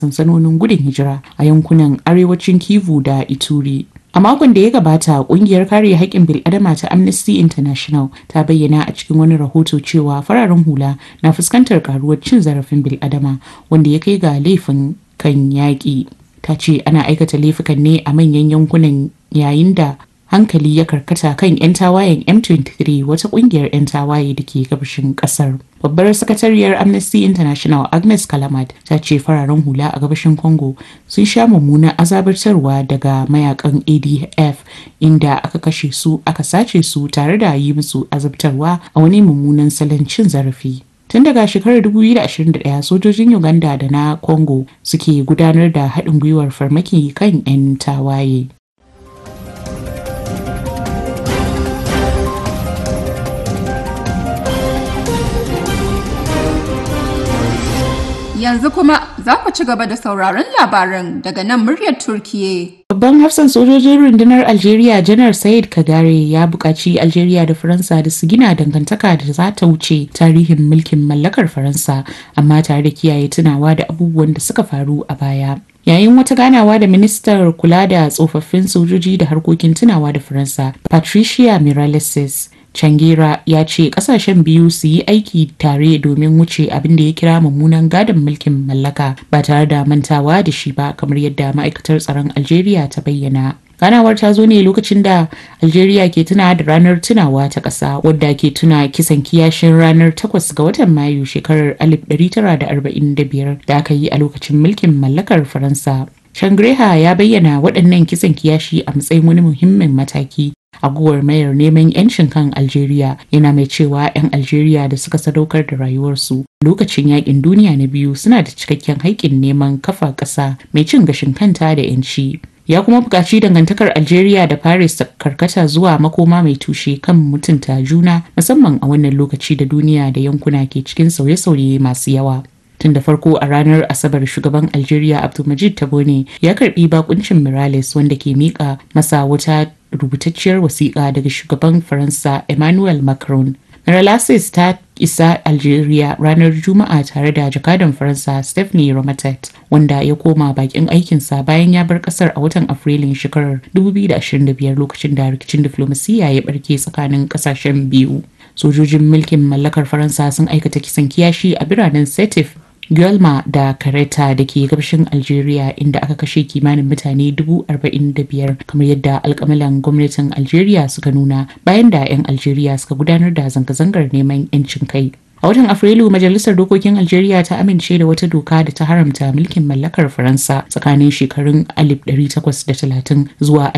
sansanonin gudun hijira a yankunan arewacin Kivu da Ituri. A makon da ya gabata, kungiyar kare haƙƙin bil'adama ta Amnesty International ta bayyana a cikin wani rahoto cewa fararen hula na fuskantar karuwar cin zarafin bil'adama wanda ya kai ga laifin kan yaƙi. Ta ce ana aikata laifukan ne a manyan yankunan yayin da hankali ya karkata kan 'yan tawayen M23 wata kungiyar 'yan tawaye da ke gabashin kasar. Babbar sakatariyar Amnesty International Agnes Kalamat ta ce fararen hula a gabashin Congo sun sha mummunan azabartarwa daga mayakan ADF inda aka kashe su aka sace su tare da yi musu azabtarwa a wani mummunan salon cin zarafi. Tun daga shekarar 2021 sojojin Uganda da na Congo suke gudanar da haɗin gwiwar farmaki kan 'yan tawaye. Yanzu kuma za ku ci gaba da sauraron labaran daga nan muryar Turkiye. Babban hafsan sojojin rundunar Algeria Janar Said Kagare ya buƙaci Algeria da Faransa da su gina dangantaka da za ta wuce tarihin mulkin mallakar Faransa amma tare da kiyaye tunawa da abubuwan da suka faru a baya. Yayin wata ganawa da ministar kula da tsofaffin sojoji da harkokin tunawa da Faransa, Patricia Miralles Changira ya ce kasashen biyu su yi aiki tare domin wuce abin da ya kira mummunan gadon mulkin mallaka ba tare da mantawa da shi ba kamar yadda ma'aikatar tsaron Algeria ta bayyana. ganawar ta zo ne lokacin da algeria ke tuna da ranar tunawa ta ƙasa wadda ke tuna kisan kiyashin ranar 8 ga watan mayu shekarar 1945 da aka yi a lokacin mulkin mallakar faransa shangreha ya bayyana waɗannan kisan kiyashi a matsayin wani muhimmin mataki a mayar neman 'yancin kan Algeria yana mai cewa 'yan Algeria da suka sadaukar da rayuwarsu lokacin yakin duniya na biyu suna da cikakken haƙƙin neman kafa ƙasa mai cin gashin kanta da 'yanci. Ya kuma buƙaci dangantakar Algeria da Paris ta karkata zuwa makoma mai tushe kan mutunta juna musamman a wannan lokaci da duniya da yankuna ke cikin sauye-sauye masu yawa. tun da farko a ranar asabar shugaban algeria abdulmajid tabone ya karbi bakuncin mirales wanda ke mika masa wata rubutacciyar wasiƙa daga shugaban faransa emmanuel macron miralasis ta isa algeria ranar juma'a tare da jakadan faransa stephanie romatet wanda ya koma bakin aikinsa bayan ya bar kasar a watan afrilun shekarar 2025 lokacin da rikicin diflomasiyya ya barke tsakanin kasashen biyu sojojin mulkin mallakar faransa sun aikata kisan kiyashi a biranen setif Guelma da Kareta da ke gabashin Algeria inda aka kashe kimanin mutane dubu arba'in da biyar kamar yadda alkamalan gwamnatin Algeria suka nuna bayan da 'yan Algeria suka gudanar da zanga-zangar neman 'yancin kai. A watan Afrilu Majalisar Dokokin Algeria ta amince da wata doka da ta haramta mulkin mallakar Faransa tsakanin shekarun 1830 zuwa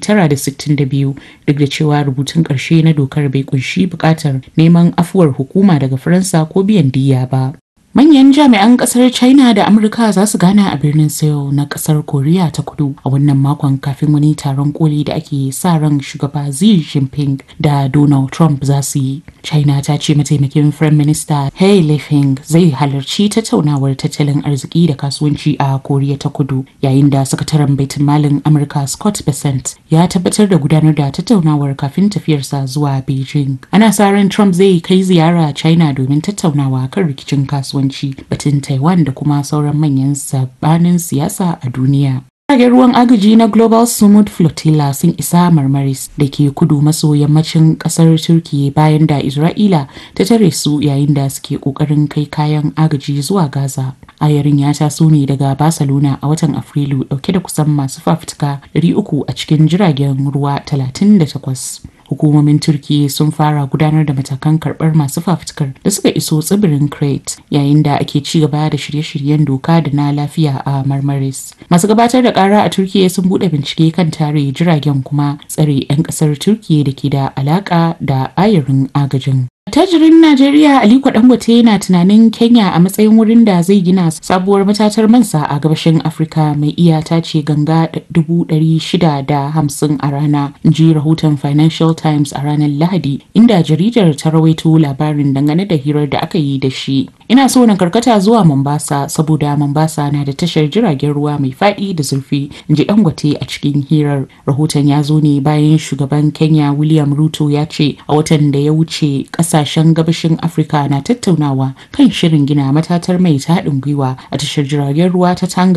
1962 duk da cewa rubutun ƙarshe na dokar bai kunshi buƙatar neman afuwar hukuma daga Faransa ko biyan diya ba. Manyan jami'an kasar China da Amurka za su gana a birnin Seoul na kasar Koriya ta kudu a wannan makon kafin wani taron koli da ake sa ran shugaba Xi Jinping da Donald Trump za su yi. China ta ce mataimakin Firayim Minista He Lifeng zai halarci tattaunawar tattalin arziki da kasuwanci a Koriya ta kudu yayin da sakataren baitin malin Amurka Scott Bessent ya tabbatar da gudanar da tattaunawar kafin tafiyarsa zuwa Beijing. Ana sa ran Trump zai kai ziyara China domin tattaunawa kan rikicin kasuwanci. kasuwanci batun taiwan da kuma sauran manyan sabanin siyasa a duniya Jiragen ruwan agaji na Global Smooth Flotilla sun isa Marmaris da ke kudu maso yammacin kasar Turkiyya bayan da Isra'ila ta tare su yayin da suke kokarin kai kayan agaji zuwa Gaza. Ayarin ya taso ne daga Barcelona a watan Afrilu dauke da kusan masu fafutuka 300 a cikin jiragen ruwa 38. hukumomin turkiya sun fara gudanar da matakan karbar masu fafutukar da suka iso tsibirin crete yayin da ake ci gaba da shirye-shiryen doka da na lafiya a marmaris masu gabatar da kara a turkiya sun bude bincike kan tare jiragen kuma tsare 'yan kasar turkiya da ke da alaka da ayarin agajin Tajirin Najeriya Aliko Dangote yana tunanin Kenya a matsayin wurin da zai gina sabuwar matatar mansa a gabashin Afirka mai iyata ce ganga shida da hamsin a rana, ji rahoton Financial Times a ranar Lahadi, inda jaridar ta rawaito labarin dangane da hirar da aka yi da shi. Ina so na karkata zuwa Mombasa saboda Mombasa na da tashar jiragen ruwa mai faɗi da zurfi, in ji Dangote a cikin hirar. Rahoton ya zo ne bayan shugaban Kenya William Ruto ya ce a watan da ya wuce ƙasashen gabashin Afirka na tattaunawa kan shirin gina matatar mai ta haɗin gwiwa a tashar jiragen ruwa ta Tanga